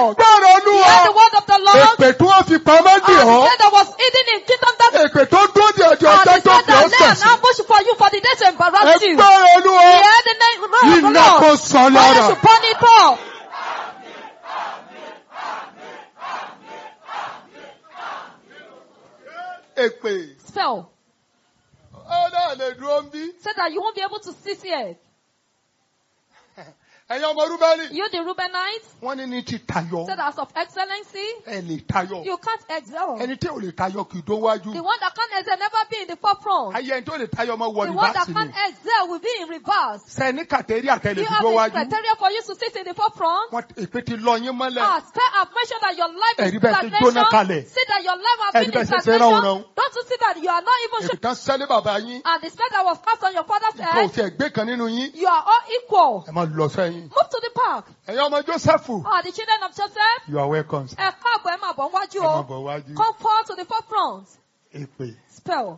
Lord. gbọ́rọ̀ Hear olúwa the word of the Lord. èpè tí wọ́n fi pamọ́ dì And ọ́ the that was hidden in kingdom that èpè tó dúró di ọjọ́ and ọjọ́ the tó said fi ọ́ that lay an sẹ̀sìn ambush for you for the day to embarrass you. ẹgbọ́rọ̀ olúwa Hear the name of the iná kò Lord. sàn Fire lára to burn it up. èpè Spell. ó náà lè dúró ń bí Said that you won't be able to sit here. ẹ̀yin ọmọ rúbẹ́lì You the Reubenites. wọ́n ní ní ti tayọ Said as of excellency. ẹ lè tayọ You can't excel. ẹni tí ò lè tayọ kì í tó wájú The one that can't excel never be in the forefront. ayé ẹni tó lè tayọ ọmọ wọ The one that rìvásì can't ni excel will be in reverse. sẹ́ni kàtẹ́rì àtẹlẹ You fi have tó the wájú criteria for you to sit in the forefront. wọ́n èpè ti lọ yín mọ́lẹ̀ Ah, spare have mentioned that your life is Ẹ̀rí bẹ́ẹ̀ ti jóná kalẹ̀. stagnation. See that your life has Ẹ̀rí been in bẹ́ẹ̀ ṣe ṣe stagnation. ránhunránhun. Don't you see that you are not even èpè sure. tán sẹ́lẹ̀ bàbá yín And the spell that was cast on your father's kò head, tiẹ̀ gbé kan nínú yín you are all equal. ẹ máa lọ sẹ́yìn Move to the park. ẹ̀yin ọmọ jósẹ́fù Ah, the children of Joseph, you are welcome sir. ẹ káàbọ̀ ẹ máa bọ̀ wájú ẹ máa o. bọ̀ wájú Come forward to the forefront. èpè Spell.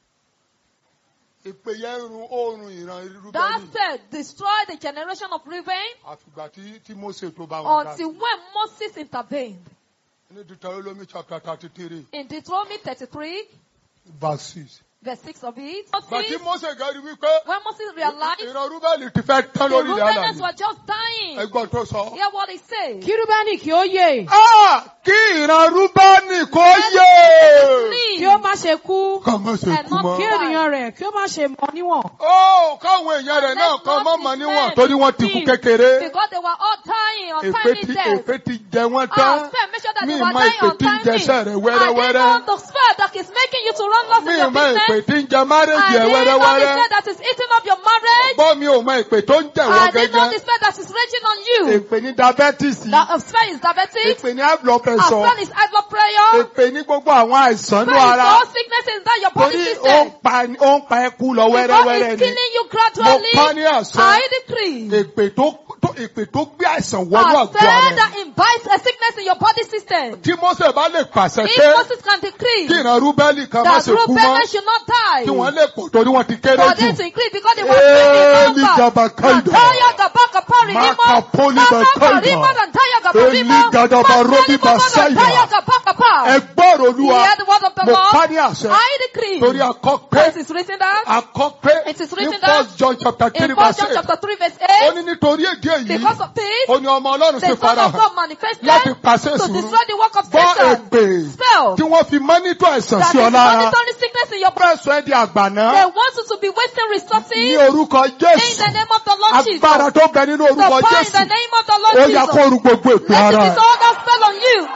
èpè yẹn ń run oorun ìran That rúbẹ́lì said, destroy the generation of Reuben àfìgbà tí tí Mósè tó bá wọn dá until when Moses intervened. ní Deuteronomy chapter thirty three In Deuteronomy 33, verse six. verse 6 of it, Bàtí Moses, Mósè gẹ́rí wípé when Moses realized ìran rúbẹ́lì ti fẹ́ tán the lórí ilẹ̀ Reubenites àlàyé were just dying, ẹgbọ́n tó sọ. hear what he said. Kí Rúbẹ́nì kí ó yè. Ah, kí ìran rúbẹ́nì kó yé Kí ó má ṣe kú. kọ́ mọ́ ṣe And kú not mọ́. Kí ènìyàn rẹ̀ kí ó má ṣe mọ níwọ̀n. Ó káwọn èèyàn rẹ̀ náà kan mọ́ mọ́ níwọ̀n torí wọ́n ti kú kékeré. Because they were all dying on Èpè timely ti death. èpè ti jẹ wọ́n Ah, tán. spare, make sure that Mi they were mọ dying èpè on tí ń timely. jẹsẹ̀ rẹ̀ I wẹ́rẹ́wẹ́rẹ́. didn't know the spell that is making you to run lost Mi in your mọ èpè business. tí ń jẹ márèjì I ẹ̀ didn't know the wẹ́rẹ́wẹ́rẹ́. spell that is eating up your marriage. Gbọ́ mi ò mọ èpè tó ń jẹ̀ I wọ́n didn't know the gẹ́gẹ́. spell that is raging on you. Èpè ní diabetes. The uh, spell is diabetes. Èpè ní high blood A pressure. spell is high blood pressure. Èpè ní gbogbo àwọn àìsàn ní Spell is ara. all sickness is that your body Torí ó system. ń pa ó ń pa ẹkú lọ Because wẹ́rẹ́wẹ́rẹ́ it's ni. killing you Mo gradually. pa ní àṣẹ. I decree. Èpè tó tó èpè tó gbé àìsàn wọnú A àgọ́ spell ara ẹ̀. that invites a sickness in your body system. Tí Mósè bá lè pàṣẹ If pé Moses can decree kí ìran Rúbẹ́lì kan má that ṣe kú mọ́, Reuben should not die. kí wọ́n lè pọ̀ torí wọ́n ti kéré For jù. them to increase because they were Eli many numbers. Gabakaida. Nantaya Gabaka Parinimo. Makapoli Mama Bakaida. Karima Nantaya Gabarimo. Eli Gadabarobi Mantani Mama Basaida. Nantaya Gabaka Pa. Ẹgbọ́n Olúwa, Hear the word of the mo pa Lord. ní àṣẹ I decree. torí akọ́ pé This is written down. akọ́ pé It is ní written down First John chapter three in 1 verse John eight. chapter 3 verse Ó 8. ní nítorí èdè èyí, Because of this, ó ní ọmọ Ọlọ́run the ṣe Son of farahàn God manifested láti pàṣẹ to ìṣòro. destroy the work of Gbọ́ Satan. èpè Spell tí wọ́n fi mọ́nítọ̀ àìsàn that sí ọ is lára. monitoring sickness in your body. Pẹ́sọ̀ ẹ́ di àgbàná They want you to be wasting ní resources orúkọ in Jésù. the name of the Lord Jesus. Agbára tó bẹ nínú The orúkọ power in Jésù. the name of the Lord Ó yá kó Jesus. ru gbogbo èpè Let ara it ẹ̀. disorder that spell on you.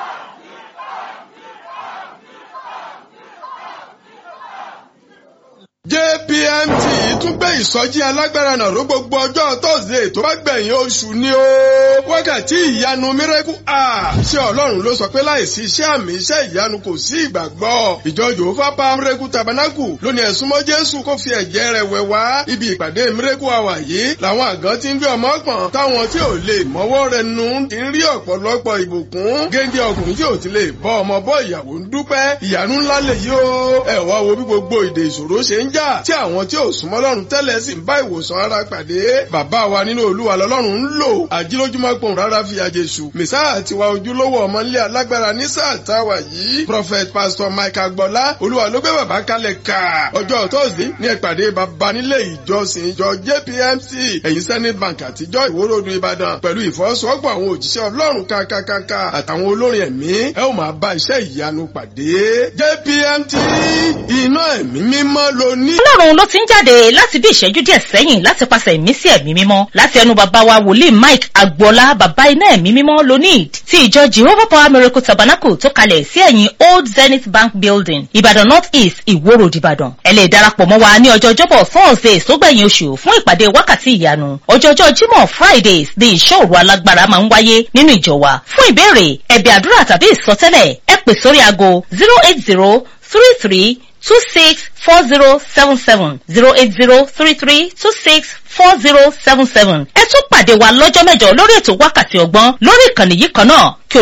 JPMT tún gbé ìsọjí alágbára náà ró gbogbo ọjọ́ Thursday tó bá gbẹ̀yìn oṣù ni ó. Wákàtí ìyanu miracle hour. Ṣé Ọlọ́run ló sọ pé láìsí iṣẹ́ àmì iṣẹ́ ìyanu kò sí ìgbàgbọ́? Ìjọ Jòhófà pa miracle tabernacle lónìí ẹ̀sùn mọ́ Jésù kó fi ẹ̀jẹ̀ rẹ̀ wẹ̀ wá. Ibi ìpàdé miracle hour yìí làwọn àgàn ti ń gbé ọmọ pọ̀n táwọn tí ò lè mọ́wọ́ rẹ̀ nù ti ń rí ọ̀pọ̀lọpọ̀ ìbùkún. Géńdé ọkùnrin tí ò ti lè bọ́ ọmọ bọ́ ìyàwó ń dúpẹ́. Ìyanu ńlá lè yí o. Ẹ wá wo bí gbogbo ìdè ìṣòro ṣe ń jà tí àwọn tí ò súnmọ́ lọ́run tẹ́lẹ̀ sì ń bá ìwòsàn ara pàdé. Bàbá wa nínú Olúwa lọ́lọ́run ń lò. Àjílójúmọ́ pòun rárá fi àjèṣù. Mèsáà tiwa ojúlówó ọmọlé alágbára ní sáà táwa yìí. Prophet Pastor Mike Agbọ́lá Olúwa ló gbé bàbá kalẹ̀ ká. Ọjọ́ Thursday ní ìpàdé bàbá nílé ìjọsìn ìjọ JPMC ẹ̀yìn Senate Bank àtijọ́ ìwórodù Ìbàdàn pẹ̀lú ìfọwọ́sowọ́pọ̀ àwọn òjíṣẹ́ Ọlọ́run kákákáká àtàwọn olórin ẹ̀mí ẹ ó máa bá iṣẹ́ ìyanu pàdé. JPMT iná ẹ̀mí mímọ́ ló ní. ọlọ́run ló ti ń jáde láti bí ìṣẹ́jú díẹ̀ sẹ́yìn láti pàṣẹ ìmísí ẹ̀mí mímọ́ láti ẹnu bàbá wa wòlíì mike agboola bàbá iná ẹ̀mí mímọ́ lonid ti ìjọ jehovah power miracle tabernacle tó kalẹ̀ sí ẹ̀yìn old zenith bank building ìbàdàn north east ìwó road ìbàdàn ẹ lè darapọ̀ mọ́ wa ní ọjọ́ ọjọ́bọ̀ thursday sógbẹ̀yìn oṣù fún ìpàdé wákàtí ìyanu ọjọ́jọ́ jímọ̀ fridays ní ìṣòro alágbára máa ń wáyé nínú ìjọ wa fún ìbéèrè ẹ̀bẹ̀ àdúrà tàbí ìsọtẹ́lẹ̀ ẹ pè sórí aago zero eight zero three three two six four zero seven seven zero eight zero three three two six four zero seven seven. ẹ tún pàdé wa lọ́jọ́ mẹ́jọ lórí ètò wákàtí ọgbọ́n lórí ìkànnì yìí kan náà kí